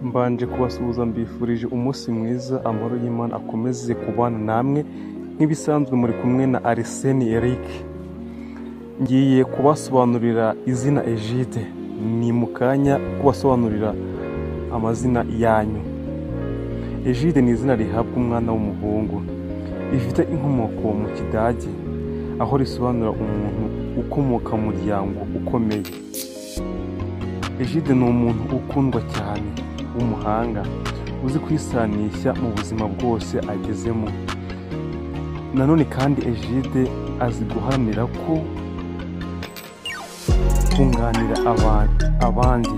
mbanje kubasuhuza mbifurije umunsi mwiza amahoro y'Imana akomeze kubana namwe nk'ibisanzwe muri kumwe na Arsene Eric ngiye kubasobanurira izina Egide ni mu kanya kubasobanurira amazina yanyu Egide ni izina rihabwa umwana w'umuhungu rifite inkomoko mu kidage aho risobanura umuntu ukomoka mu muryango ukomeye Egide ni umuntu ukundwa cyane w'umuhanga uzi kwisanisha mu buzima bwose agezemo nanone kandi Egide azi guharanira ko kunganira abantu abandi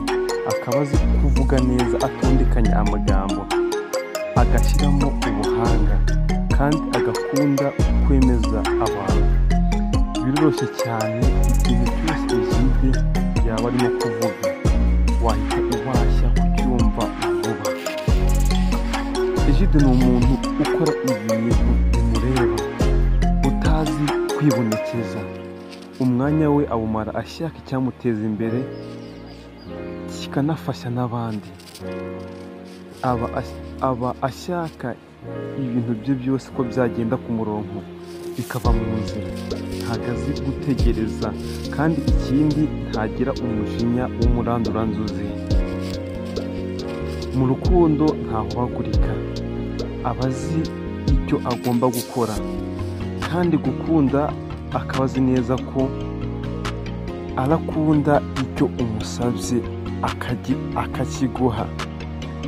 akaba azi kuvuga neza atondekanya amagambo agashyiramo ubuhanga kandi agakunda kwemeza abantu biroroshye cyane ikintu cyose Egide yaba arimo kuvuga wahita ubasha kucyumva vuba Egide ni umuntu ukora ibintu bimureba utazi kwibonekeza umwanya we awumara ashaka icyamuteza imbere kikanafasha n'abandi aba, as- aba ashaka ibintu bye byose ko byagenda ku murongo bikava mu nzira ntabwo azi gutegereza kandi ikindi ntagira umujinya w'umuranduranzuzi mu rukundo ntahuhagurika aba azi icyo agomba gukora kandi gukunda akaba azi neza ko arakunda icyo umusabye akagi- akakiguha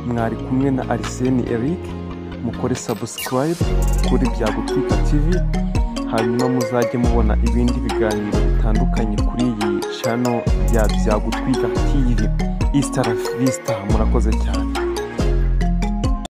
mwari kumwe na Arsene Eric mukore subscribe kuri Byagutwika TV hanyuma muzajye mubona ibindi biganiro bitandukanye kuri iyi channel ya Byagutwika TV East Vista murakoze cyane